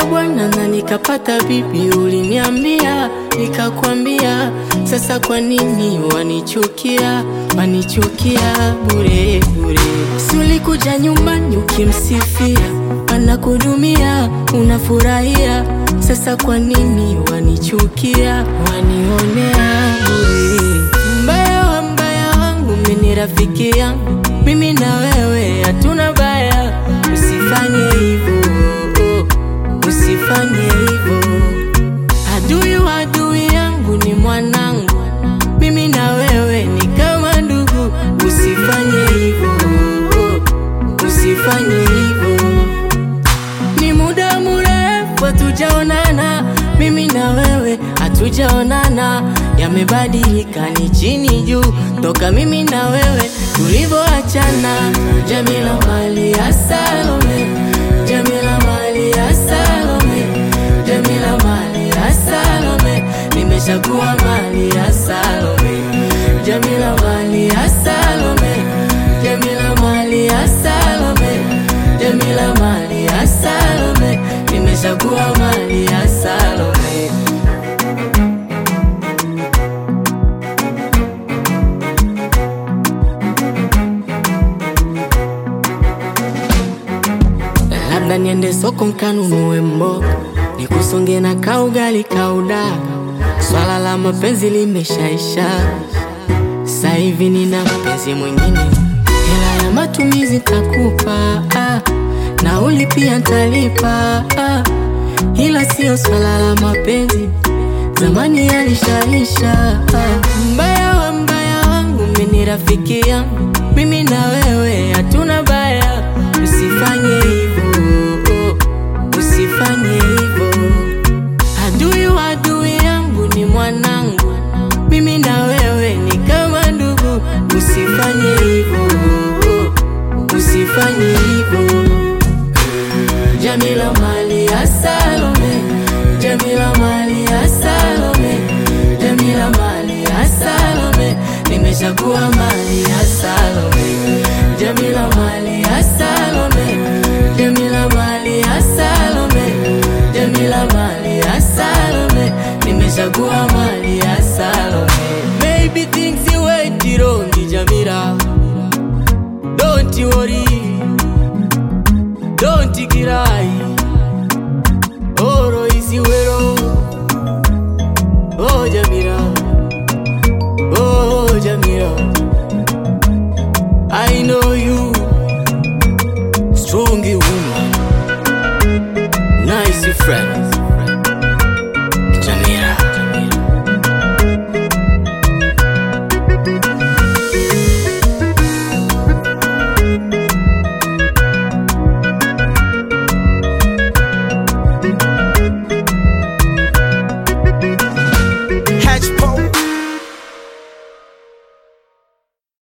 Nilipata bwana na nikapata bibi, uliniambia nikakwambia. Sasa kwa nini wanichukia, wanichukia bure bure? Si ulikuja nyumbani ukimsifia, anakudumia unafurahia. Sasa kwa nini wanichukia, wanionea bure? Mbaya wa mbaya wangu mimi ni rafiki yangu, mimi na wewe hatuna baya, usifanye hivyo usifanye hivyo. Adui wa adui yangu ni mwanangu, mimi na wewe ni kama ndugu. Usifanye hivyo, usifanye hivyo. Ni muda mrefu hatujaonana, mimi na wewe hatujaonana. Yamebadilika ni chini juu, toka mimi na wewe tulivyoachana. Jamila mali ya Salome, Jamila mali ya Salome, Jamila mali ya Salome, nimeshakuwa mali ya Salome. Jamila mali ya Salome, Jamila mali ya Salome, Jamila mali ya Salome, nimeshakuwa mali ya Salome. Labda niende soko nkanunue mboga, nikusonge na kaugali kaudaga. Swala la mapenzi limeshaisha, sasa hivi nina mpenzi mwingine. Hela ya matumizi takupa, ah, nauli pia ntalipa, ah, ila sio swala la mapenzi, zamani yalishaisha. Ah, mbaya wa mbaya wangu mimi ni rafiki yangu, mimi na wewe hatuna baya, usifanye hivyo, usifanye hivyo. Adui wa adui yangu ni mwanangu, mimi na wewe ni kama ndugu. Usifanye hivyo, usifanye hivyo. Jamila mali ya Salome, Jamila mali ya Salome, Jamila mali ya Salome, nimeshakuwa mali